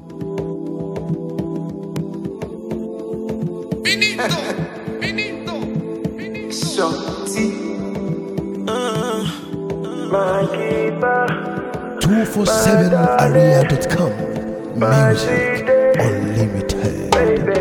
Finito, finito, finito. Shorty. 247area.com Music Unlimited.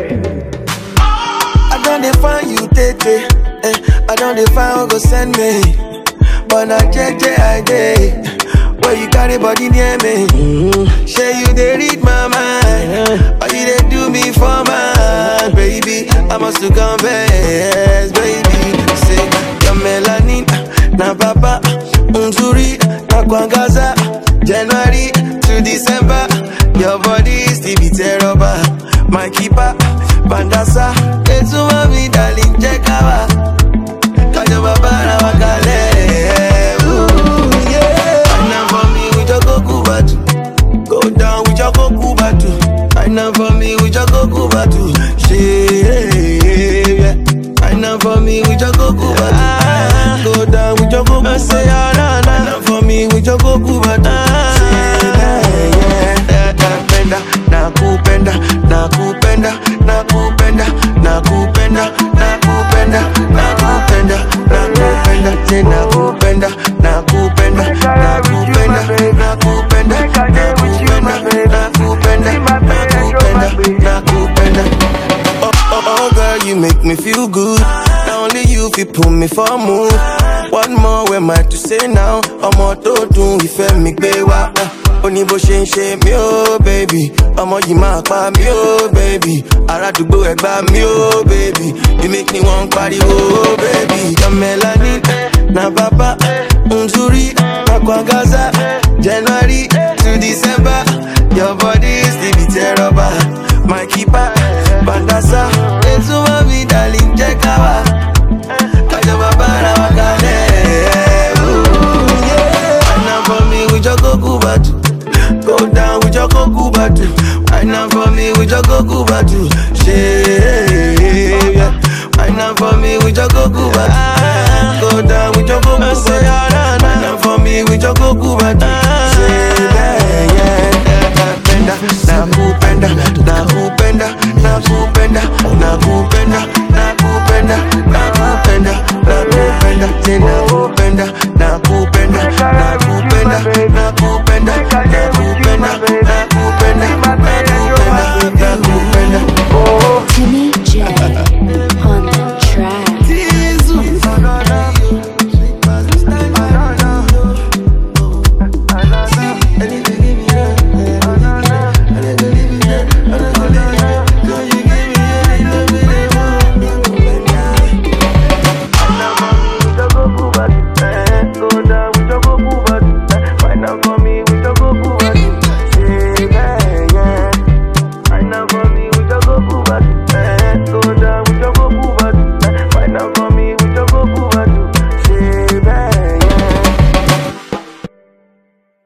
I don't define you, Tete. Eh, I don't define who go send me. But na JJ I day. Where you carry body near me. Say you they read my mind. Or you they do me for mine, baby. I must to confess, baby. Say your melanin, na papa, unzuri, na kwangaza. January to December, your body still be terrible. My keeper, bandasa, etuma mi darling, check out. Kajo babara wakale. Ooh, yeah. Wine up for me with your goku batu. Go down with your goku batu. Wine up for me with your goku batu. Shit, yeah. Wine up for me with your goku batu. Go down with your goku batu. Wine up for me with your goku batu. Shit, yeah, yeah. Nakupenda, nakupenda, nakupenda, nakupenda, nakupenda, nakupenda, nakupenda, nakupenda, tena nakupenda, nakupenda, nakupenda, nakupenda, nakupenda, nakupenda, nakupenda, nakupenda. Oh, oh, oh, girl, you make me feel good. Now only you fi pull me for a move. One more, where am I to say now? ọmọ tó dùn ìfẹ́ mi gbé wá. ó ní bó ṣe ń ṣe mí ó bèbí. ọmọ yìí máa pa mí ó bèbí. aládùúgbò ẹgbà mí ó bèbí. you make me wan pariwo ó bèbí. your melanin na bàbá nzuri na kwangaza. january to december your body still be terrible. my keeper bandasa. ètùmọ̀ mi darling jẹ́ ká wá. Kajo babara wakale. Ooh, yeah. Wine up for me with your goku batu. Go down with your goku batu. Wine up for me with your goku batu. Shit, yeah. Wine up for me with your goku batu. Go down with your goku batu. Wine up for me with your goku batu. Shit,